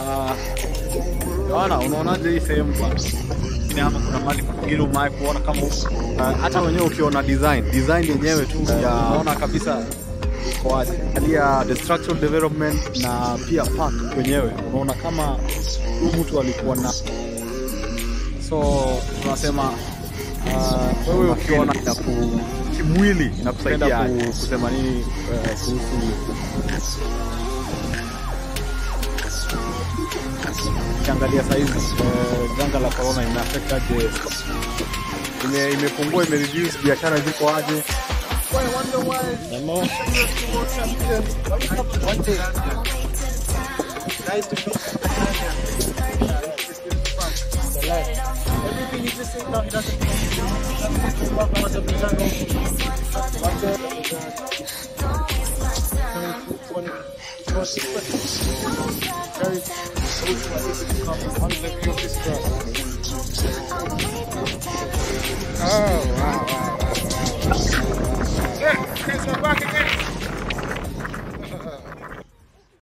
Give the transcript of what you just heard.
Ah, Yohana, unaonaje hii sehemu bwana? Lakini hapa kuna mali pengine umewahi kuona kama huko. Ah, hata wenyewe ukiona design, design yenyewe tu ya unaona kabisa iko wazi. Angalia the structural development na pia park wenyewe. Unaona kama huyu mtu alikuwa na so tunasema ah, wewe ukiona ya ku kimwili inakusaidia ku, kusema nini eh, kuhusu ukiangalia sahizi eh, janga la corona imeaffect aje ime, imepungua ime reduce biashara ziko aje Everything you just say now, he doesn't What's up, Django? What's up? Very Oh, wow, wow, wow.